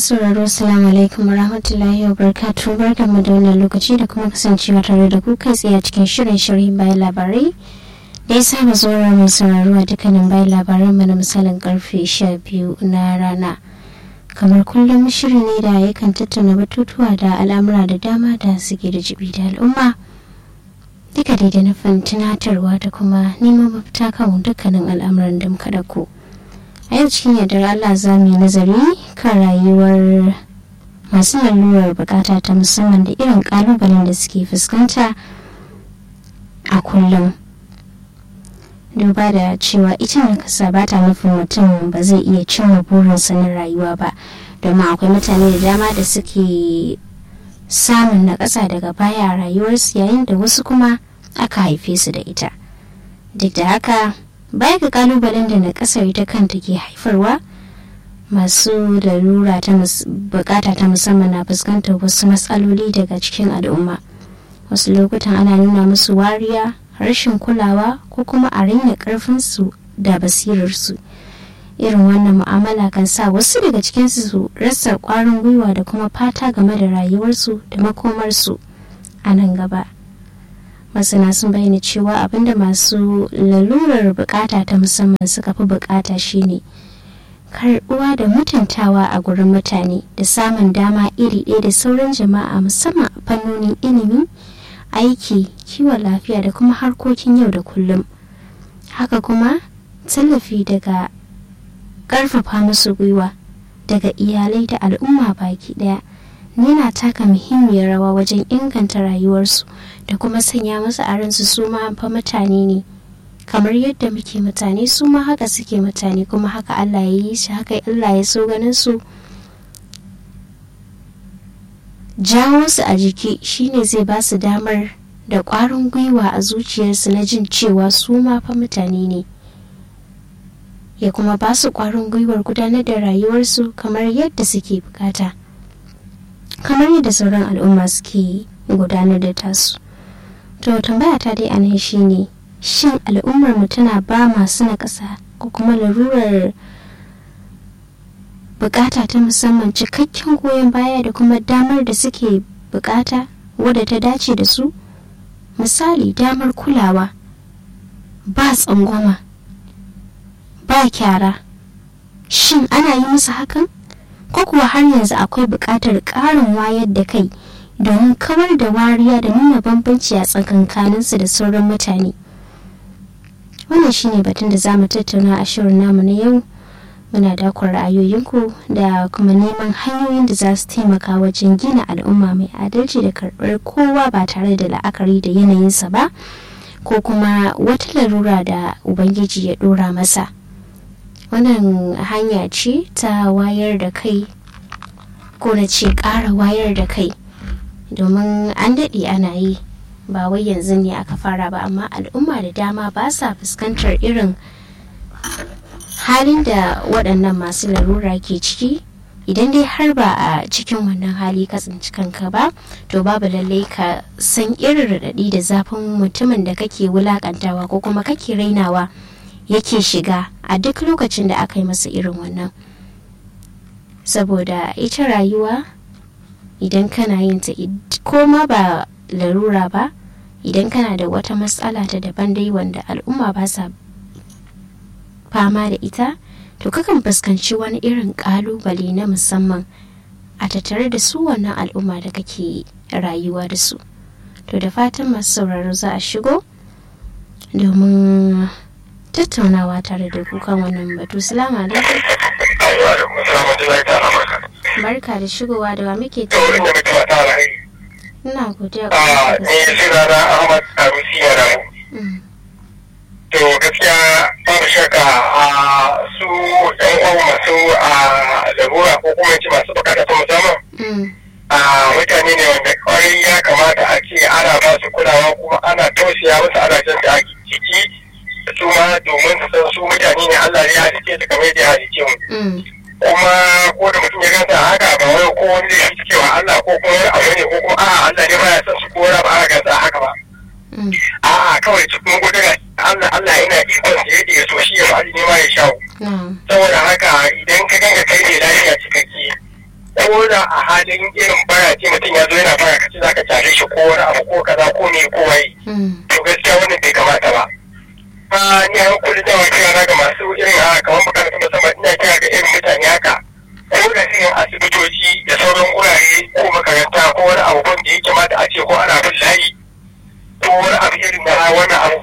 sauraro salamu alaikum rahmatullahi wa barakatuhu barkanmu da wannan lokaci da kuma kasancewa tare da ku kai tsaye a cikin shirin shirin bayan labarai da ya saba zuwa mai sauraro a dukkanin bayan labaran mu na misalin karfe sha biyu na rana kamar kullum shiri ne da yakan tattauna batutuwa da al'amura da dama da suke da jibi da al'umma duka dai da nufin tunatarwa da kuma neman mafita kan dukkanin al'amuran da muka dauko. a yau cikin yardar Allah za mu yi nazari kan rayuwar masu lalurar bukata ta musamman da irin kalubalen da suke fuskanta a kullum duba da cewa ita nakasa ba ta nufin mutum ba zai iya cimma burinsa na rayuwa ba domin akwai mutane da dama da suke samun nakasa daga baya a rayuwarsu yayin da wasu kuma aka haife su da ita duk da haka baya ga kalubalen da na kasar ita kanta ke haifarwa masu larura ta bukata ta musamman na fuskantar wasu matsaloli daga cikin al'umma wasu lokutan ana nuna musu wariya rashin kulawa ko kuma a raina karfinsu da basirarsu irin wannan mu'amala kan sa wasu daga cikinsu su rasa kwarin gwiwa da kuma fata game da rayuwarsu da makomarsu a nan gaba masana sun bayyana cewa abinda masu lalurar bukata ta musamman suka fi bukata shine karbuwa da mutuntawa a gurin mutane da samun dama iri ɗaya da sauran jama'a musamman a fannonin ilimi aiki kiwon lafiya da kuma harkokin yau da kullum haka kuma tallafi daga ƙarfafa musu gwiwa daga iyalai da al'umma baki ɗaya yana taka muhimmiyar rawa wajen inganta rayuwarsu da kuma sanya musu a ransu su ma fa mutane ne kamar yadda muke mutane su ma haka suke mutane kuma haka Allah ya yi shi haka Allah ya so ganin su jawo su a jiki shine zai ba su damar da ƙwarin gwiwa a zuciyarsu na jin cewa su ma fa mutane ne ya kuma ba su ƙwarin gwiwar gudanar da rayuwarsu kamar yadda suke bukata. kamar yadda sauran al'umma suke gudanar da tasu to tambaya ta dai anan shine shin al'ummar mu tana ba masu na ƙasa ko kuma larurar bukata ta musamman cikakken goyon baya da kuma damar da suke bukata wadda ta dace da su misali damar kulawa ba tsangwama ba kyara shin ana yi musu hakan ko kuwa har yanzu akwai buƙatar ƙarin wayar da kai domin kawar da wariya da nuna bambanci a tsakankaninsu da sauran mutane wannan shine batun da za mu tattauna a shirin namu na yau muna dakon ra'ayoyinku da kuma neman hanyoyin da za su taimaka wajen gina al'umma mai adalci da karɓar kowa ba tare da la'akari da yanayinsa ba ko kuma wata larura da ubangiji ya ɗora masa wannan hanya ce ta wayar da kai ko na ce ƙara wayar da kai domin an daɗe ana yi ba wai yanzu ne aka fara ba amma al'umma da dama ba sa fuskantar irin halin da waɗannan masu larura ke ciki idan dai har ba a cikin wannan hali ka tsinci kanka ba to babu lallai ka san irin raɗaɗi da zafin mutumin da kake wulaƙantawa ko kuma kake rainawa yake shiga a duk lokacin da aka yi masa irin wannan saboda ita rayuwa idan kana yin ta ko ma ba larura ba idan kana da wata matsala ta daban dai wanda al'umma ba sa fama da ita to kakan fuskanci wani irin kalubale na musamman a tattare da su wannan al'umma da kake rayuwa da su to da fatan masu sauraro za a shigo domin tattaunawa tare da kukan wannan batu salamu alaikum barka da shigowa da wa muke tare ina godiya a ne suna na ahmad arusi yana to gaskiya babu shakka a su ɗan uwan masu a larura ko kuma ce masu bukata ta musamman a mutane ne wanda kwarai ya kamata a ce ana ba su kulawa kuma ana tausaya musu ana jan da ciki su ma domin su san su mutane ne Allah ya halice su kamar yadda ya halice mu. Kuma ko da mutum ya ganta haka ba wai ko wani zai fi cewa Allah ko kuma wani abu ne ko kuma a'a Allah ne baya son su ko ba a ganta haka ba. A'a kawai cikin gudun Allah Allah yana ikon da yadda ya so shi ya faɗi ne ma ya shawo. Saboda haka idan ka ganga kai ne lafiya cikakke ko da a halin irin bara ce mutum ya zo yana bara kace za ka tare shi ko wani abu ko kaza ko me ko wai to gaskiya wannan bai kamata ba a ni an kullum da kira na ga masu irin a kamar makarantu musamman ina kira ga irin mutane haka ko da irin asibitoci da sauran wurare ko makaranta ko wani abu da ya kamata a ce ko ana bin layi ko wani abu irin na wani abu.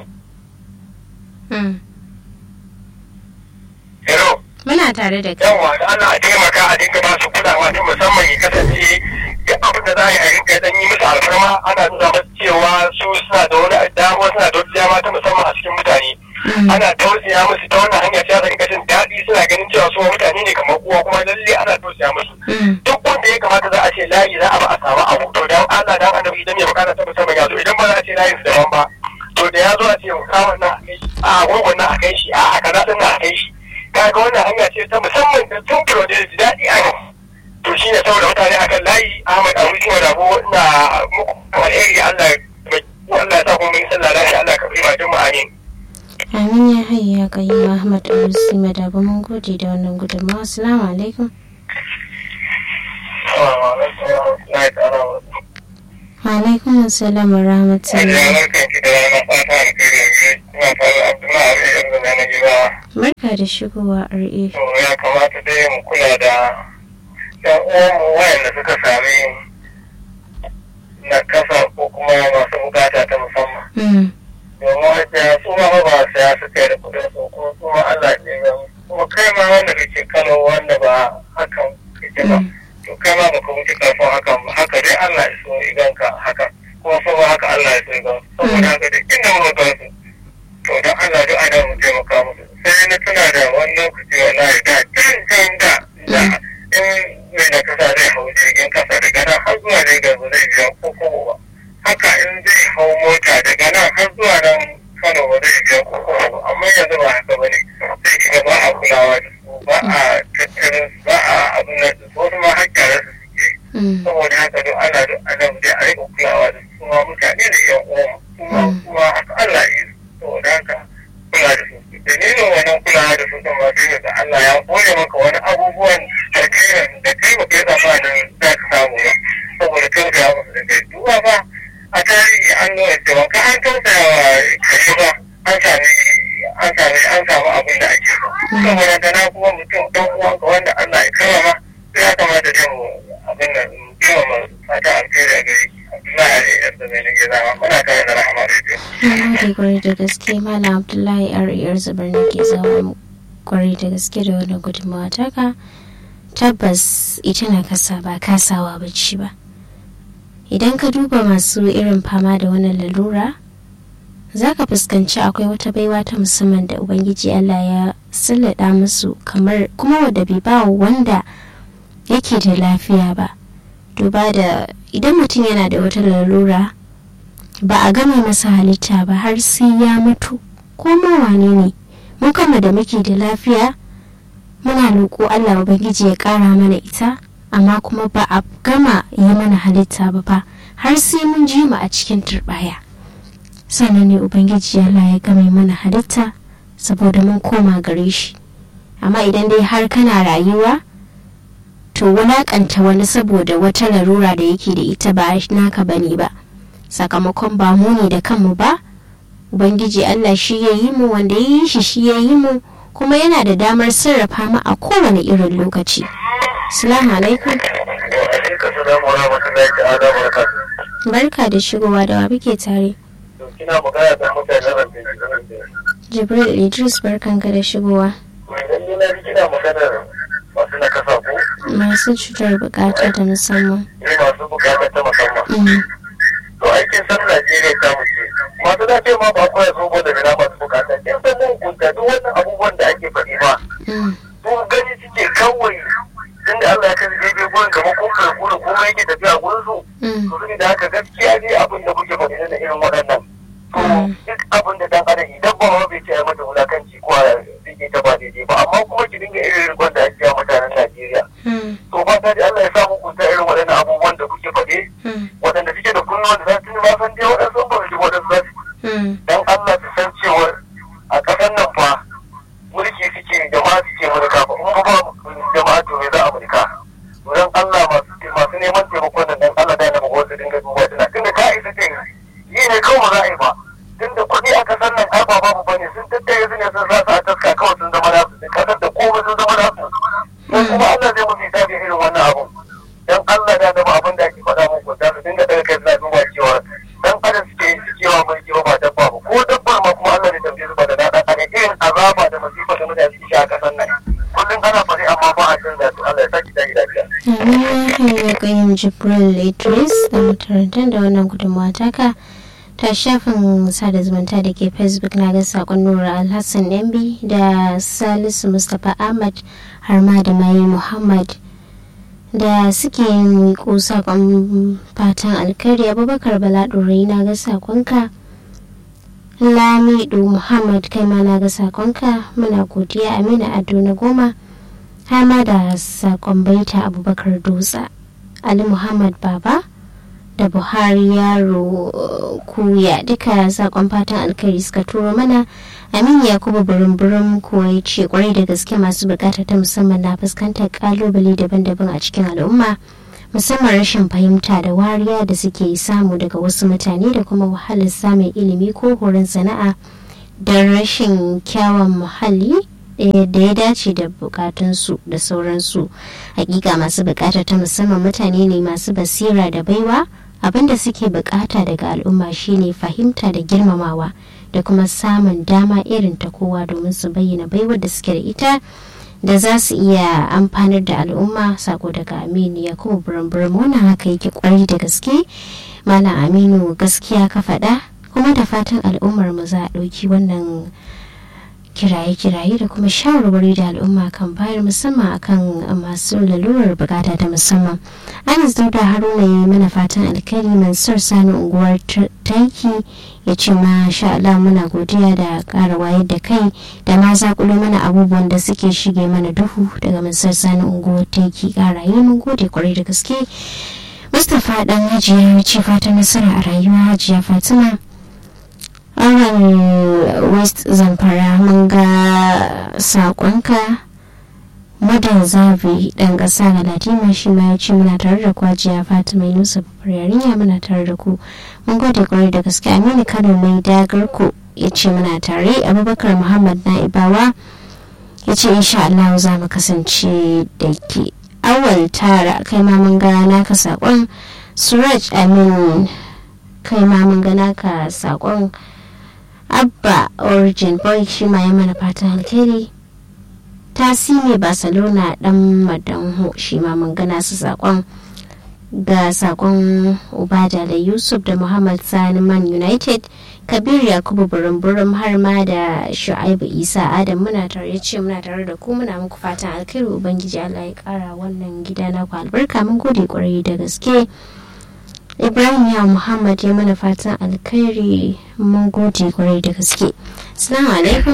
Hello. Muna tare da kai. Yawa da ana taimaka a dinga ba su kulawa ta musamman ya kasance duk abin da za a yi a rinka dan yi musu alfarma ana nuna masu cewa su suna da wani dama suna da wata dama ta musamman a cikin mutane. Ana tausaya musu ta wannan hanya sai a rinka jin daɗi suna ganin cewa su mutane ne kamar uwa kuma lalle ana tausaya musu. Duk wanda ya kamata za a ce layi za a ba a samu abu to dan Allah dan annabi idan ya bukata ta musamman ya zo idan ba za a ce layin su daban ba. To da ya zo a ce kawon nan a kai shi a gungun nan a kai shi a kaza din nan a kai shi. kaga wannan hanya ce ta musamman da tun kiro da ji daɗi a yau to shi ne saboda mutane a kan layi ahmad abu shi wa rabo na muku alheri allah allah ya sa kuma mun sallah lafiya allah ka fi ma jama'a amin amin ya hayya ya kayi ahmad abu sima da ba mun gode da wannan gudunmawa assalamu alaikum wa alaikum assalam wa rahmatullahi barka da shigowa RA. ya kamata dai mu kula da yan uwanmu wayanda suka sami na kasa ko kuma masu bukata ta musamman. Domin hajjiya su ma ba saya su kai da kudin su kuma su ma Allah ne ya kuma kai ma wanda kake kano wanda ba hakan kake ba. To kai ma ba ka wuce karfin hakan ba haka dai Allah ya so idan ka hakan kuma sama haka Allah ya so idan saboda haka da inda muka gansu to don Allah duk ana mu taimaka musu sai na tuna da wani lokaci wallahi da can can da da in mai na kasa zai hau jirgin kasa daga nan har zuwa Lagos ba zai biya ko kobo ba haka in zai hau mota daga nan har zuwa nan Kano ba zai biya ko kobo ba amma yanzu ba haka ba ne sai kiga ba a kulawa da su ba a tattalin su ba a abin nan da su wasu ma har gyara su suke saboda haka duk ana duk ana dai a rika kulawa da su ma mutane da yan uwan kuma kuma haka Allah ya yi saboda haka kula da su dalilin wannan kulawa da su kan ma sai da Allah ya kore maka wani abubuwan da kai da kai ba kai zamanin za ka samu ba saboda tausaya musu da kai duba ba a tarihi an nuna cewa ka an tausaya wa kare ba an sami an sami an samu abin da ake so saboda da na kuma mutum dan uwan ka wanda Allah ya karama sai ya kamata da mu abin nan girmama fata alkhairi a gare ki Abdullahi Ali yadda mai nake zama muna tare da rahama radio. Mun kwarai da gaske Malam Abdullahi R.R. Zubar ne ke zama kwarai da gaske da wani gudunmawa taka tabbas ita na kasa ba kasawa bacci ba. Idan ka duba masu irin fama da wannan lalura za ka fuskanci akwai wata baiwa ta musamman da Ubangiji Allah ya sallada musu kamar kuma wadda bai ba wanda yake da lafiya ba. Duba da idan mutum yana da wata lalura ba a gama masa halitta ba har sai ya mutu ko ma wane ne mu kama da muke da lafiya muna roƙo Allah ubangiji ya ƙara mana ita amma kuma ba a gama yi mana halitta ba fa har sai mun ji mu a cikin turɓaya sannan ne ubangiji Allah ya gama mana halitta saboda mun koma gare shi amma idan dai har kana rayuwa to wulaƙanta wani saboda wata larura da yake da ita ba naka bane ba sakamakon ba mu ne da kanmu ba ubangiji allah shi ya yi mu wanda ya yi shi shi ya yi mu kuma yana da damar sarrafa mu a kowane irin lokaci salamu alaikum barka da shigowa da wa muke tare jibril idris barkanka da shigowa masu cutar bukata ta musamman masu bukata ta musamman to aikin san Najeriya ta muke masu da ce ma ba ku ya zo da bina masu bukata kin san mun kunta duk wannan abubuwan da ake faɗi ba to gani suke kawai tunda Allah ya kai daidai gurin kamar kun karɓu da kuma yake tafiya gurin su to su da haka gaskiya ne abin da kuke faɗi da irin waɗannan to duk abin da dan adam idan ba ma bai ce ya mata wulakanci ko a rike ta ba daidai ba amma kuma ki dinga irin rikon da ake mutanen Najeriya to ba ta da Allah ya sa muku ta irin waɗannan abubuwan da kuke faɗi waɗanda suke da kunnuwan da za su ba san dai waɗansu ba su waɗansu za su dan Allah su san cewa a ƙasar nan fa mulki suke jama'a suke mulka ba in ba jama'a to me za a mulka don Allah masu don kuma Allah zai musu hisabi irin wannan abun dan Allah da zama abin da ake faɗa muku da su dinga daga kai suna duba cewa dan adam suke yin su cewa mai kiwo ba dabba ba ko dabba ma kuma Allah zai tambaye su ba da daɗa a irin azaba da masifa da mutane suke sha a ƙasar nan kullum ana faɗi amma ba a canza su Allah ya saki dai lafiya. Amin ya kayyum Jibril Idris da makarantar da wannan gudunmawa taka ta shafin sada zumunta da ke facebook na ga sakon nura alhassan ɗanbi da salisu mustapha ahmad har ma da mai muhammad da suke yin ko sakon fatan alkhairi abubakar bala ɗorai na ga sakonka lamido muhammad kai ma na ga sakonka muna godiya amina ado na goma har ma da sakon baita abubakar dutsa ali muhammad baba da buhari yaro kuya duka sakon fatan alkhairi suka turo mana amin yakubu burin kuwa ya ce kwarai da gaske masu bukata ta musamman na fuskantar kalubale daban-daban a cikin al'umma musamman rashin fahimta da wariya da suke samu daga wasu mutane da kuma wahalar samun ilimi ko horon sana'a da rashin kyawun muhalli da ya dace da bukatunsu da sauransu hakika masu bukata ta musamman mutane ne masu basira da baiwa abinda suke bukata daga al'umma shine fahimta da girmamawa da kuma samun dama irin ta kowa domin su bayyana baiwar da suke da ita da za su iya amfanar da al'umma sako daga aminu ya kuma burin wannan haka yake kwari da gaske malam aminu gaskiya ka faɗa kuma da fatan al'ummar mu za a ɗauki wannan kiraye-kiraye da kuma shawarwari da al'umma kan bayar musamman akan masu lalurar bukata ta musamman anas dauda haruna ya yi mana fatan alkhairi mansur sani unguwar taiki ya ce ma sha Allah muna godiya da ƙara wayar da kai da ma zakulo mana abubuwan da suke shige mana duhu daga mansur sani unguwar taiki ƙara yi mun gode kwarai da gaske mustapha dan hajiya ya ce fatan nasara a rayuwa hajiya fatima awal west zamfara mun ga sakonka madan zabi dan kasa ga latima shi ma ya ce muna tare da kwajiya fatima yunusa babbar yarinya muna tare da ku mun gode kwarai da gaske aminu kano mai dagar ku ya ce muna tare abubakar muhammad na'ibawa ya ce insha allahu za mu kasance da ke awal tara kai ma mun ga naka sakon suraj amin kai ma mun ga naka sakon abba origin boy shi ma ya mana fatan alheri tasimi barcelona dan madanho shi ma mun gana su sakon ga sakon ubada da yusuf da muhammad sani man united kabir yakubu burin har ma da shu'aibu isa adam muna tare ce muna tare da ku muna muku fatan alkhairi ubangiji allah ya kara wannan gida na ku albarka mun gode kwarai da gaske ibrahim ya muhammad ya mana fatan alkhairi mun gode kwarai da gaske assalamu alaikum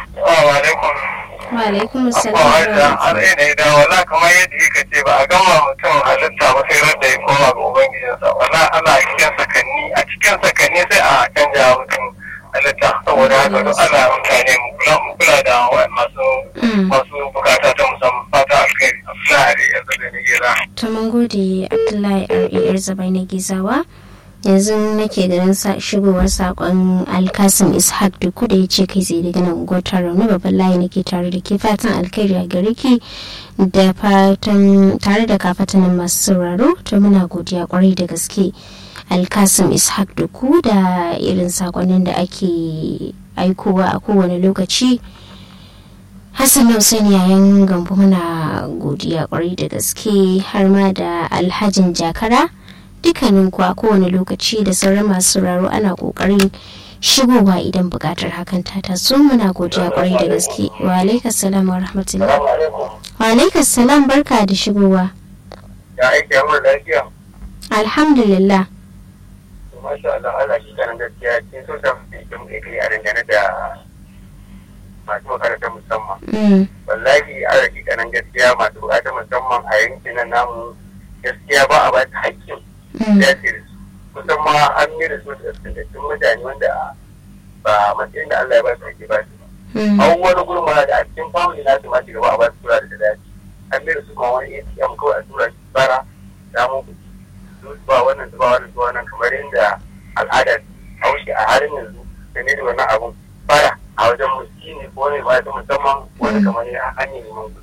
wa alaikum assalam har ne da wala kamar yadda yake ce ba a gama mutum halitta ba sai rada ya koma ga ubangijinsa wala ana cikin sakanni a cikin sakanni sai a canja mutum halitta saboda haka duk ana mutane mu kula da masu masu bukata ta musamman fata alkhairi Abdullahi yanzu da ni gida to mun gode Abdullahi RAR Zabai na Gizawa yanzu nake ganin shigowar sakon alkasim ishaq duku da ya ce kai tsaye daga nan unguwar rauni babban layi nake tare da ke fatan alkhairi a gare ki da fatan tare da kafatanin masu sauraro to muna godiya kwarai da gaske alkasim ishaq duku da irin sakonnin da ake aikowa a kowane lokaci hassan hussein yayin gambo muna godiya kwarai da gaske har ma da alhajin jakara dukkanin ku a kowane lokaci da sauran masu sauraro ana kokarin shigowa idan bukatar hakan ta taso muna godiya kwarai da gaske wa alaikas salam wa rahmatullah wa alaikas salam barka da shigowa ya aiki yawon lafiya alhamdulillah masha Allah Allah shi kanan gaskiya kin so ta kin kai a dangane da masu makaranta musamman wallahi a raki kanan gaskiya masu bukata musamman a yankin nan namu gaskiya ba a ba ta haƙƙin dace da su kusan ma an yi da su da tsintattun mutane wanda ba matsayin da Allah ya ba su ake ba su an wani gurma da a cikin family nasu ma ci gaba a ba su tura da dace an yi da su kuma wani ATM kawai a tura shi bara samun kuɗi su ba wannan su ba wannan su wannan kamar yadda al'adar haushi a halin yanzu da ne da wannan abun bara a wajen muskini ko ne ba ta musamman wani kamar ne a hanyar neman kuɗi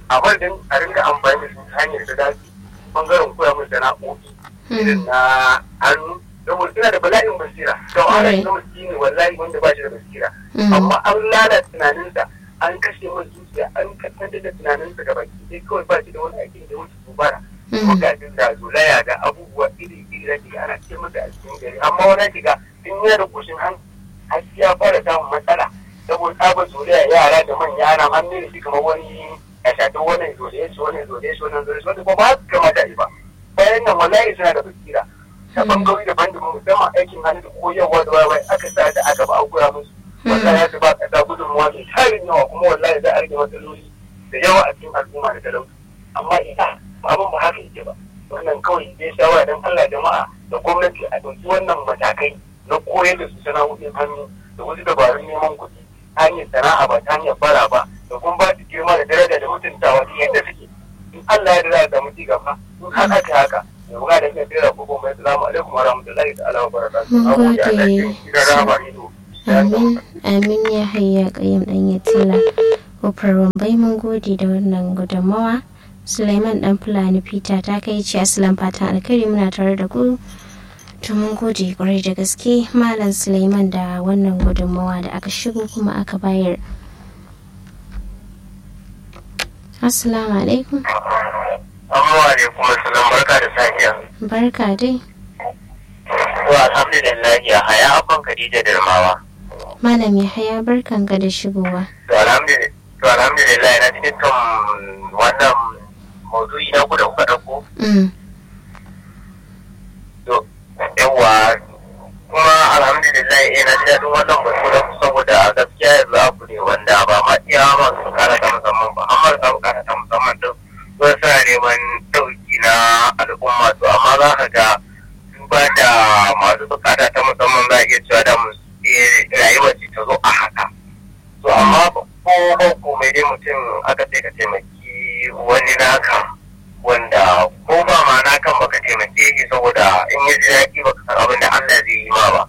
a madadin a ringa amfani da su ta hanyar da dace bangaren koya musu sana'o'i irin na hannu saboda suna da bala'in basira da wahala na miskini wallahi wanda ba shi da basira amma an lalata tunaninsa an kashe masa zuciya an kasance da tunaninsa gaba ki kawai ba shi da wani aikin da wuce gobara kuma ga da zolaya ga abubuwa iri iri da ke ana ce masa a cikin gari amma wani shiga in yana da kushin han har ya fara samun matsala saboda tsabar zolaya yara da manya ana an ne da shi kamar wani a shafi wannan zolaya shi wannan zolaya shi wannan zolaya shi wanda ba su kamata yi ba bayan nan wallahi suna da basira ta bangarori daban daban musamman aikin hannu da koyarwa da wai aka sa ta a gaba a koya musu wallahi ya ba kasa gudunmuwa mai tarin yawa kuma wallahi za a rage matsaloli da yawa a cikin al'umma da talauci amma ita abin ba haka yake ba wannan kawai zai shawara don Allah jama'a da gwamnati a ɗauki wannan matakai na koyar da su sana'o'in hannu da wasu dabarun neman kuɗi ta hanyar sana'a ba ta hanyar bara ba da kuma ba su girma da daraja da mutuntawa ta yadda suke in Allah ya da za a samu ci gaba in har aka haka ya buga da kai tsira ko kuma assalamu alaikum wa rahmatullahi ta'ala wa barakatuh mun gode amin amin ya hayya kayyam dan ya tila kofar bai mun gode da wannan gudunmawa Sulaiman dan Fulani Peter ta kai ci asalan fatan alkhairi muna tare da ku to mun gode kwarai da gaske malam Sulaiman da wannan gudunmawa da aka shigo kuma aka bayar Assalamu alaikum Amma alaikum assalam barka da safiya barka dai to alhamdulillah ya haya abban Khadija Darmawa malam ya haya barkan ka da shigowa to alhamdulillah na cikin kan wannan maudu'i na kuda kuka ɗauko. To, yawa kuma alhamdulillah ina ji daɗin wannan batu da saboda gaskiya yanzu abu ne wanda ba ma iya masu bukata ta musamman ba amma da bukata ta musamman din sun suna neman ɗauki na al'umma to amma za ka ga duba da masu bukata ta musamman za a iya cewa da mu rayuwar ce ta zo a haka. To amma ko ko mai dai mutum aka ce ka taimaki wani naka wanda ko ba ma nakan baka taimake shi saboda in ya ji daɗi baka san abin da Allah zai yi ma ba.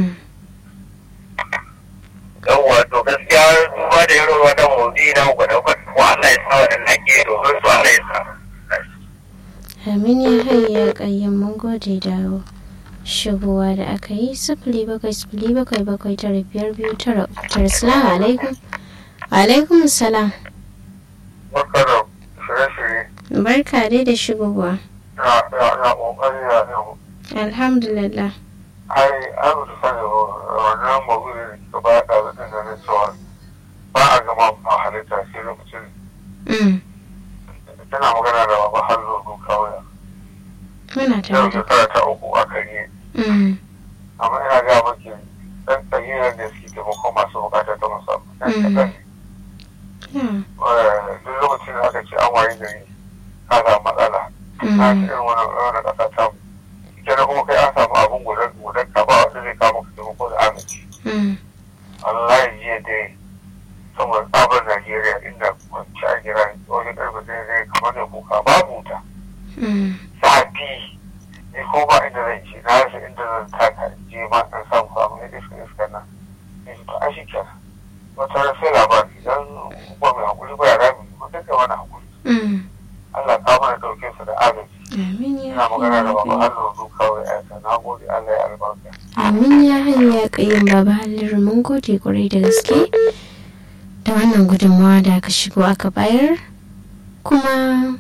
Yawwa to gaskiya duba da irin wannan motsi na gwada ko Allah ya sa waɗanda ke domin su Allah ya sa. Amin ya hayya ƙayyan mun gode da shigowa da aka yi sifili bakwai sifili bakwai bakwai tara biyar biyu tara uku tara salamu alaikum. alaikum salam Barka da shirye-shirye. barka dai da shigowa Ya ya ƙoƙari ya yau. alhamdulillah Ai, an da sani wannan mawuri da ke ba da da na cewa ba a gama ma halitta sai lokacin Mm, tana magana da baba hallo kawai. muna Yau tare da shekara ta uku aka yi Mm, amma ina ga maki dan tsagirar da suke taimako masu bukata ta musamman dan Mm. kaɗan yeah, ne duk lokacin da aka ce an waye gari ka samu matsala na mm, irin wani wani ƙasa ta mu ita da kuma kai an samu abun gudan gudan ka ba wanda zai kama ka taimako da aminci mm, Allah ya jiya dai saboda tsabar Najeriya inda kwanci a gira wajen ƙarfe zai zai kamar da kuka babu wuta mm, zafi ni ko ba inda zan ci na rasa inda zan taka in je ma in samu samu ne iska iska na ni to a shi kenan wata ran sai labari idan ba mai hakuri ba ya rami ko duka wani hakuri mm. Allah ka mana dauke su da agaji amin ya ina magana da baba hayya Allah zu kawai aika na gode Allah ya albarka amin ya hayya kayyam baba halliru mun gode kwarai da gaske da wannan gudunmawa da aka shigo aka bayar kuma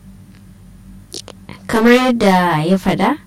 kamar yadda ya faɗa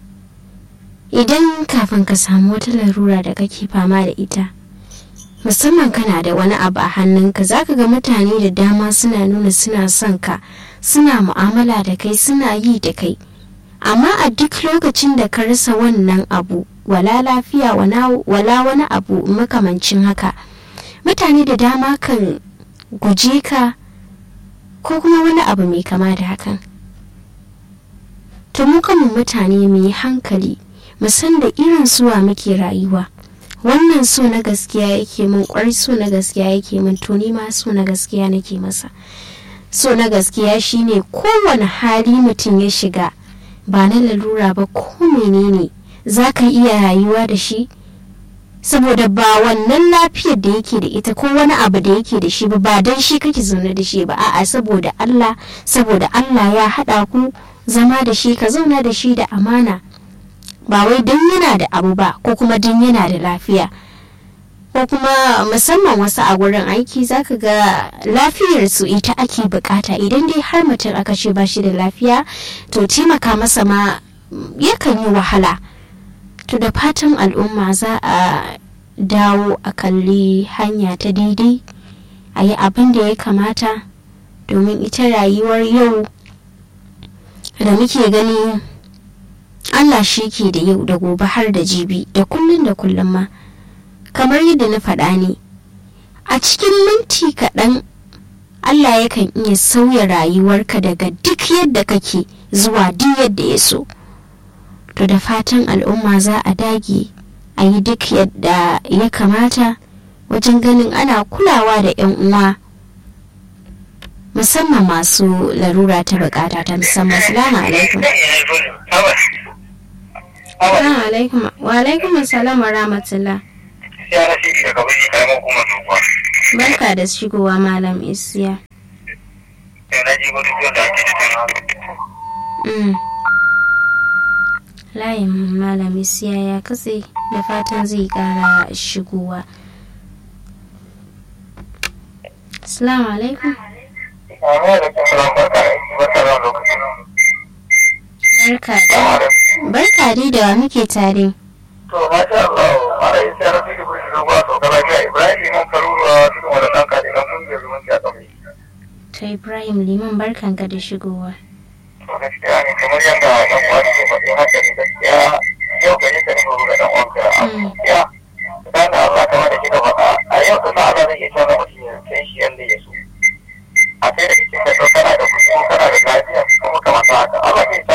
idan kafin ka samu wata larura da kake fama da ita musamman kana da wani abu a hannunka zaka ga mutane da dama suna nuna suna son ka suna mu'amala da kai suna yi da kai amma a duk lokacin da ka rasa wannan abu wala lafiya wana- wala wani abu makamancin haka mutane da dama kan guje ka ko kuma wani abu mai kama da hakan to mu kanmu mutane mu yi hankali mu san da irin suwa muke rayuwa wannan so na gaskiya yake min kwari so na gaskiya yake min to ni ma so na gaskiya nake masa so na gaskiya shine kowane hali mutum ya shiga ba na lalura ba ko menene za ka iya rayuwa da shi saboda ba wannan lafiyar da yake da ita ko wani abu da yake da shi ba ba don shi kake zaune da shi ba a'a saboda Allah saboda Allah ya haɗa ku zama da shi ka zauna da shi da amana ba wai don yana da abu ba ko kuma don yana da lafiya ko kuma musamman wasu a gurin aiki zaka ga lafiyar su ita ake bukata idan dai har mutum aka ce ba shi da lafiya to taimaka masa ma yakan yi wahala to da fatan al'umma za a dawo a kalli hanya ta daidai a yi abin da ya kamata domin ita rayuwar yau da muke gani allah shi ke da yau da gobe har da jibi da kullum da kullum ma kamar yadda na faɗa ne a cikin minti kaɗan allah yakan iya sauya rayuwarka daga duk yadda kake zuwa duk yadda ya so to da fatan al'umma za a dage a yi duk yadda ya kamata wajen ganin ana kulawa da 'yan uwa musamman masu larura ta bukata ta musamman salamu alaikum alaikum wa alaikum salam wa rahmatullah barka da shigowa malam isiya layin malami siya ya katse da fatan zai kara shigowa assalamu alaikum barka da barka dai da muke tare to masha Allah mara yi sai rafi da kushi zuwa to kala ga Ibrahim Liman Karuwa cikin wani ɗan kaɗe na kungiyar zumunci a kamar ta ibrahim liman barkanka da shigowa to gaskiya ne kamar yadda ɗan uwa ke faɗi haka ne gaskiya yau gari ka nufin ruga ɗan uwanka a gaskiya dan da Allah kamar da kika faɗa a yau kuma Allah zai iya canza mutum ya kai shi yadda ya so a kai da kike ka kana da kuɗi kana da lafiya kuma kamar haka Allah zai